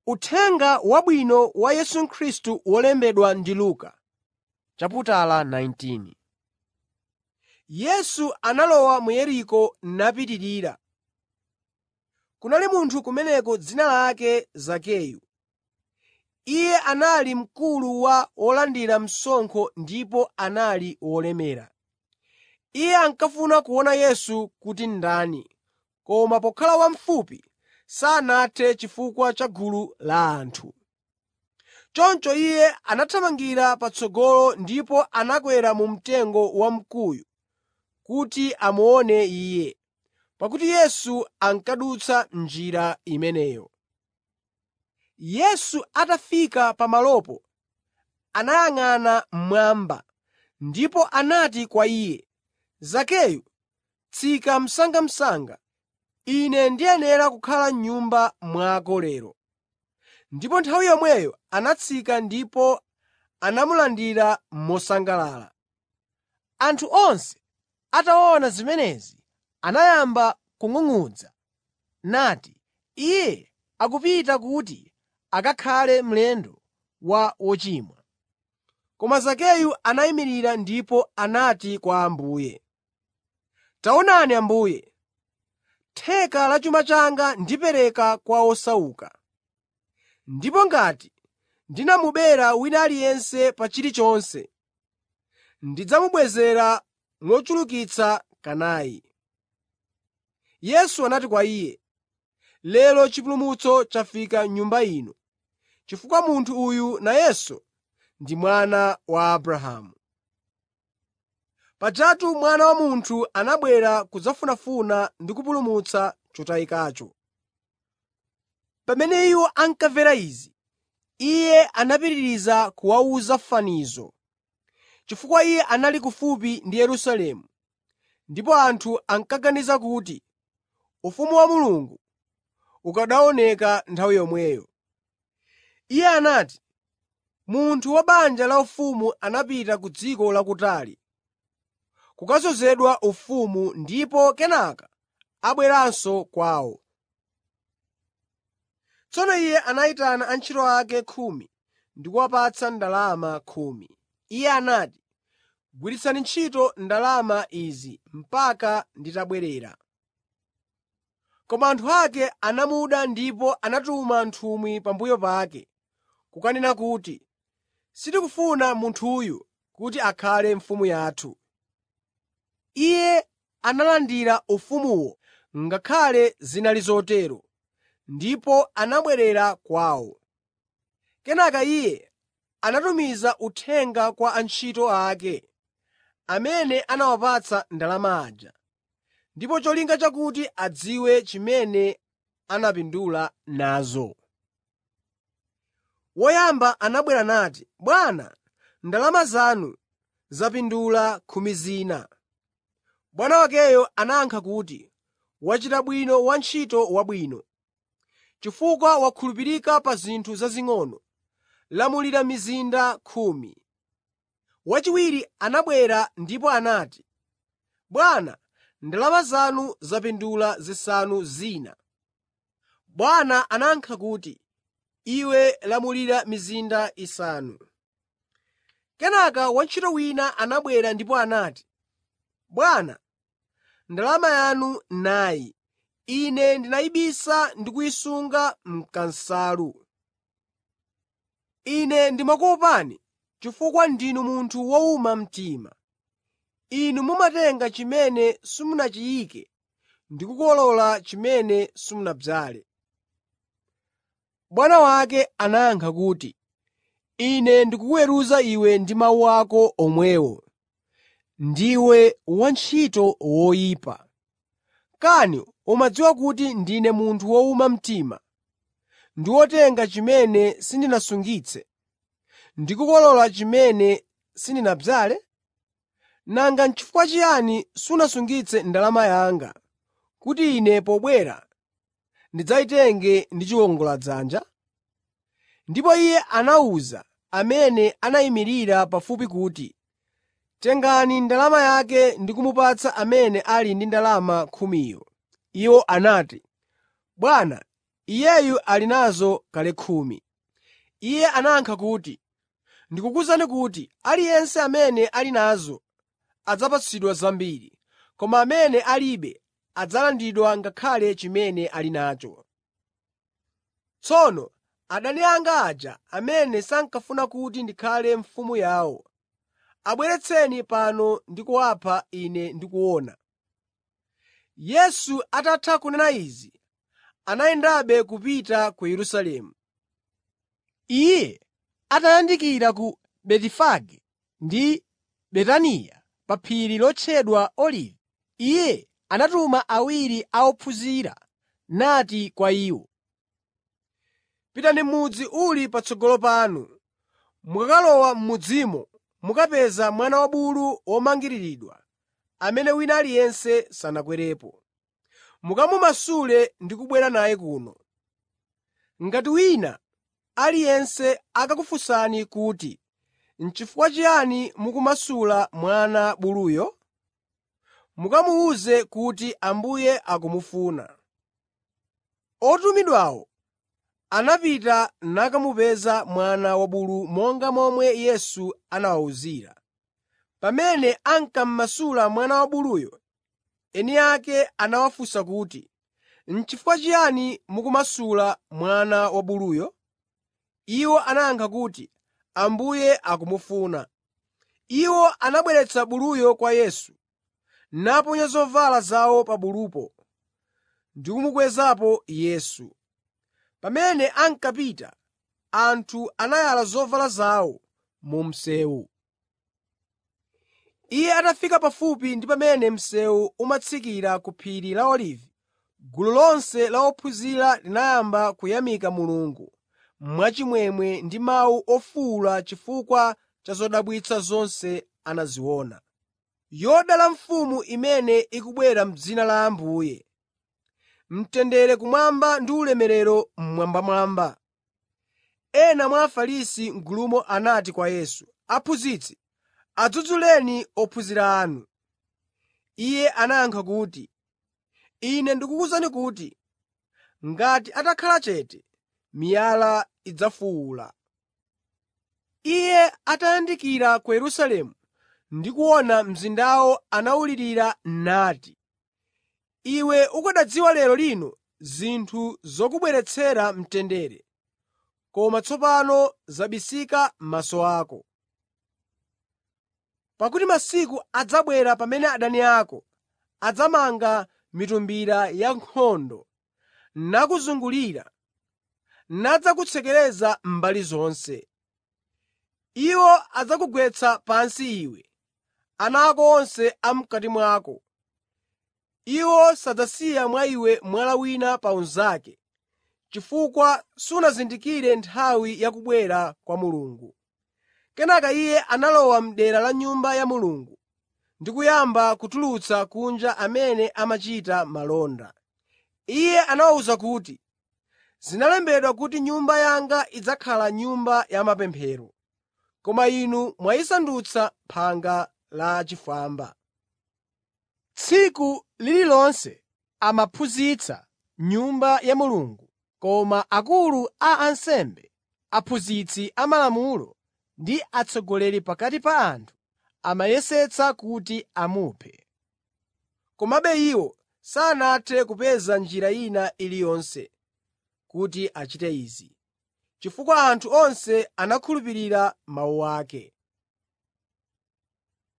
Uthenga Wabwino wa Yesu Khristu wolembedwa ndi Luka. Yesu analowa mu Yeriko napitirira. Kunali munthu kumeneko dzina lake Zakeyu. Iye anali mkulu wa olandira msonkho ndipo anali wolemera. Iye ankafuna kuona Yesu kuti ndani, koma pokhala wamfupi sanathe chifukwa cha gulu la anthu. Choncho iye anathamangira patsogolo ndipo anakwera mu mtengo wamkuyu kuti amuone Iye, pakuti Yesu ankadutsa njira imeneyo. Yesu atafika pamalopo, anayang'ana mmwamba ndipo anati kwa iye, “Zakeyu, tsika msangamsanga. Ine ndiyenera kukhala m'nyumba mwako lero.” Ndipo nthawi yomweyo anatsika ndipo anamulandira mosangalala. Anthu onse ataona zimenezi anayamba kung'ung'udza nati, “Iye akupita kuti akakhale mlendo wa wochimwa.” Koma Zakeyu anayimirira ndipo anati kwa Ambuye, “Taonani Ambuye, theka la chuma changa ndipereka kwa osauka. Ndipo ngati ndinamubera wina aliyense pa chilichonse, ndidzamubwezera mochulukitsa kanayi.” Yesu anati kwa iye, “Lero chipulumutso chafika m'nyumba ino, chifukwa munthu uyu nayenso ndi mwana wa Abrahamu. Pajatu Mwana wa Munthu anabwera kudzafunafuna ndi kupulumutsa chotayikacho.” Pamene iwo ankamvera izi, Iye anapitiriza kuwawuza fanizo, chifukwa Iye anali kufupi ndi Yerusalemu ndipo anthu ankaganiza kuti ufumu wa Mulungu ukanaoneka nthawi yomweyo. Iye anati, “Munthu wa banja laufumu anapita ku dziko lakutali kukadzozedwa ufumu ndipo kenaka abweranso kwawo. Tsono iye anayitana antchito ake khumi ndi kuwapatsa ndalama khumi. Iye anati, ‘Gwiritsani ntchito ndalama izi mpaka nditabwerera.’ Koma anthu ake anamuda ndipo anatuma nthumwi pambuyo pake kukanena kuti, ‘Sitikufuna munthuyu kuti akhale mfumu yathu.’ Iye analandira ufumuwo ngakhale zinali zotero, ndipo anabwerera kwawo. Kenaka iye anatumiza uthenga kwa antchito ake amene anawapatsa ndalama aja, ndipo cholinga chakuti adziwe chimene anapindula nazo. Woyamba anabwera nati, ‘Bwana, ndalama zanu zapindula khumi zina.’ Bwana wakeyo anayankha kuti, ‘Wachita bwino wantchito wabwino. Chifukwa wakhulupirika pa zinthu zazing'ono, lamulira mizinda khumi.’ Wachiwiri anabwera ndipo anati, ‘Bwana, ndalama zanu zapindula zisanu zina.’ Bwana anayankha kuti, ‘Iwe lamulira mizinda isanu.’ Kenaka wantchito wina anabwera ndipo anati, ‘Bwana, ndalama yanu nayi. Ine ndinayibisa ndi kuyisunga m'kansalu. Ine ndimakuopani chifukwa ndinu munthu wowuma mtima. Inu mumatenga chimene simunachiyike ndi kukolola chimene simunadzale.” Bwana wake anayankha kuti, “Ine ndikukuweruza iwe ndi mawu ako omwewo. Ndiwe wantchito woyipa! Kani umadziwa kuti ndine munthu wowuma mtima ndi wotenga chimene sindinasungitse ndi kukolola chimene sindinadzale? Nanga n'chifukwa chiyani sunasungitse ndalama yanga kuti ine pobwera ndidzayitenge ndi chiwongoladzanja?” Ndipo iye anawuza amene anayimirira pafupi kuti, “Tengani ndalama yake ndi kumupatsa amene ali ndi ndalama khumiyo.” Iwo anati, “Bwana, Iyeyu ali nazo kale khumi.” Iye anayankha kuti, “Ndikukuwuzani kuti aliyense amene ali nazo adzapatsidwa zambiri, koma amene alibe adzalandidwa ngakhale chimene ali nacho. Tsono adani anga aja amene sankafuna kuti ndikhale mfumu yawo, abweretseni pano ndi kuwapha ine ndikuona.” Yesu atatha kunena izi, anayendabe kupita ku Yerusalemu. Iye atayandikira ku Betifage ndi Betaniya pa phiri lotchedwa Olivi, Iye anatuma awiri a ophunzira nati kwa iwo, “Pitani m'mudzi uli patsogolo panu. Mukakalowa m'mudzimo mukapeza mwana wa bulu womangiriridwa amene wina aliyense sanakwerepo. Mukamumasule ndi kubwera naye kuno. Ngati wina aliyense akakufunsani kuti, ‘N'chifukwa chiyani mukumasula mwana buluyo?’ Mukamuwuze kuti Ambuye akumufuna. Otumidwawo anapita nakamupeza mwana wabulu monga momwe Yesu anawawuzira. Pamene ankamasula mwana wabuluyo, eni ake anawafunsa kuti, “N'chifukwa chiyani mukumasula mwana wabuluyo?” Iwo anayankha kuti, “Ambuye akumufuna.” Iwo anabweretsa buluyo kwa Yesu, naponya zovala zawo pa bulupo ndi kumukwezapo Yesu. Pamene ankapita, anthu anayala zovala zawo mu msewu. Iye atafika pafupi ndi pamene msewu umatsikira ku phiri la Olivi, gulu lonse la ophunzira linayamba kuyamika Mulungu mwachimwemwe ndi mawu ofuwula chifukwa cha zodabwitsa zonse anaziona. “Yodala mfumu imene ikubwera m'dzina la Ambuye!” “Mtendere kumwamba ndi ulemerero mmwambamwamba!” Ena mwa Afarisi m'gulumo anati kwa Yesu, “Aphunzitsi, adzudzuleni ophunzira anu.” Iye anayankha kuti, “Ine ndikukuwuzani kuti ngati atakhala chete, miyala idzafuwula.” Iye atayandikira ku Yerusalemu ndi kuona mzindawo anawulirira nati, “Iwe ukanadziwa lero lino zinthu zokubweretsera mtendere, koma tsopano zabisika m'maso ako. Pakuti masiku adzabwera pamene adani ako adzamanga mitumbira yankhondo nakuzungulira, nadzakutsekereza mbali zonse. Iwo adzakugwetsa pansi iwe, ana ako onse a m'kati mwako. Iwo sadzasiya mwa iwe mwala wina pa unzake, chifukwa sunazindikire nthawi ya kubwera kwa Mulungu.” Kenaka Iye analowa m'dera la Nyumba ya Mulungu ndi kuyamba kutulutsa kunja amene amachita malonda. Iye anawawuza kuti, “Zinalembedwa kuti Nyumba yanga idzakhala nyumba ya mapemphero, koma inu mwayisandutsa phanga la achifwamba.” Tsiku lililonse amaphunzitsa m'Nyumba ya Mulungu, koma akulu a ansembe, aphunzitsi amalamulo ndi atsogoleri pakati pa anthu amayesetsa kuti amuphe. Komabe iwo sanathe kupeza njira ina iliyonse kuti achite izi, chifukwa anthu onse anakhulupirira mawu ake.